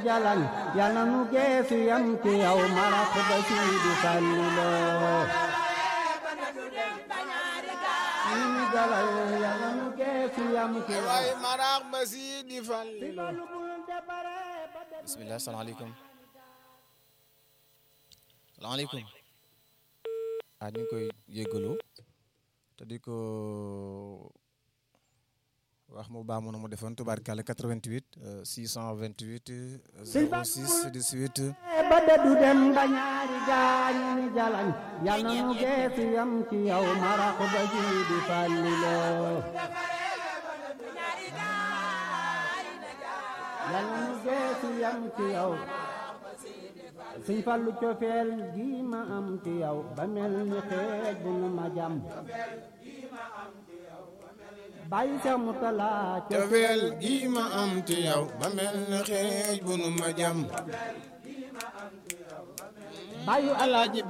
jalañ yal na nu geesu yam ci yow marax ba Sidi Fallilu ñu jalañ yal na nu geesu yam ci yow waay marax ba Sidi Fallilu bisimilah salaamaaleykum salaamaaleykum ah ñu ngi koy yéggalu te di ko wax mu baax mu nu mu defoon tubaarkàlla 88 628 06 18 ba dëddu dem ba ñaari gaañ ni jalañ yal na nu geesu yam ci yow marax ba Sidi Fallilu yal na nu geesu yam ci yow Sëñ Fallu cofeel gi ma am ci yow ba mel ni xeej bu nu ma jam bàyyi sa mu talaa cofeel gi ma am ci yow ba mel na xeej bu nu ma jam bàyyi alaaji